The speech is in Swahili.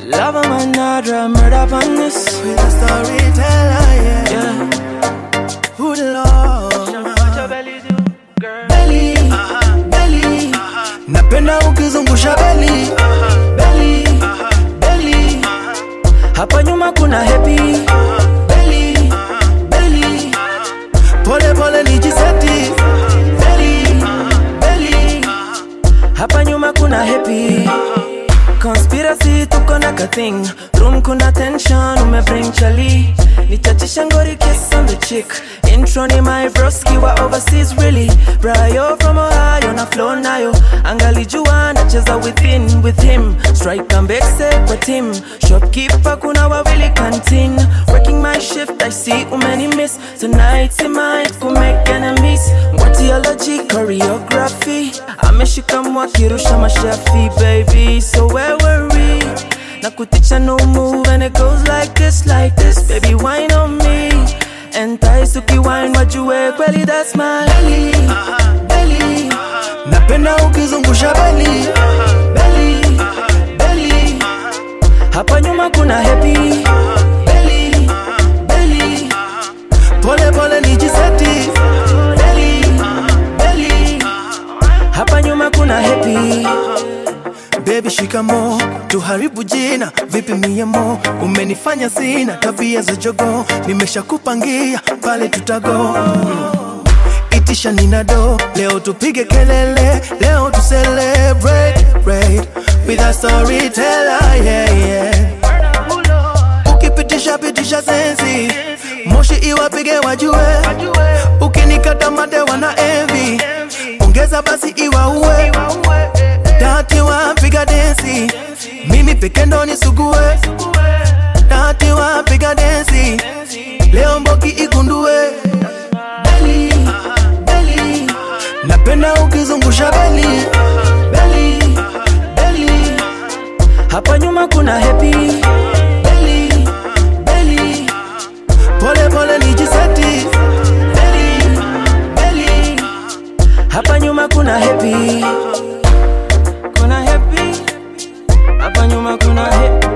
Love of my Nadra, murder on this. With a storyteller, yeah. Yeah. Who the Lord? Belly, belly. Napenda ukizungusha belly. Belly, belly. Hapa nyuma kuna happy. Belly, belly. Pole pole nijiseti. Belly, belly. Hapa nyuma kuna happy. Conspiracy tuko na kathing room kuna tension umebring chali nichachisha ngori kiss on the chick intro ni my broski wa overseas really Brayo from Ohio na flow nayo angalijua nacheza within with him strike mbekse kwa team shopkeeper kuna wawili canteen working my shift I see umeni miss tonight see might ku make enemies Ngwatiology choreography ameshika mwakirusha mashafi baby so where were we na kuticha no move and it goes like this like this baby wine on me and taisuki wine wajue kweli that's my Belly, belly. Napenda ukizungusha belly. Belly, belly. hapa nyuma kuna happy Belly, belly. Pole pole nijiseti. Belly, belly. hapa nyuma kuna happy Baby shikamo, tuharibu jina vipi miemo, umenifanya sina tabia za jogo, nimeshakupangia pale tutago mm. Itisha ninado, leo tupige kelele, leo tu celebrate right, with a storyteller yeah, yeah. Ukipitisha pitisha sensi, moshi iwapige wajue, ukinikata mate wana envy, ongeza basi iwaue Dati wapiga densi, mimi peke ndo nisugue. Dati wapiga densi, leo mboki igundue. Beli, beli, napenda ukizungusha beli. Beli, beli, hapa nyuma kuna happy beli, beli, pole pole nijiseti. Beli, beli, hapa nyuma kuna happy kuna happy hapa nyuma kuna happy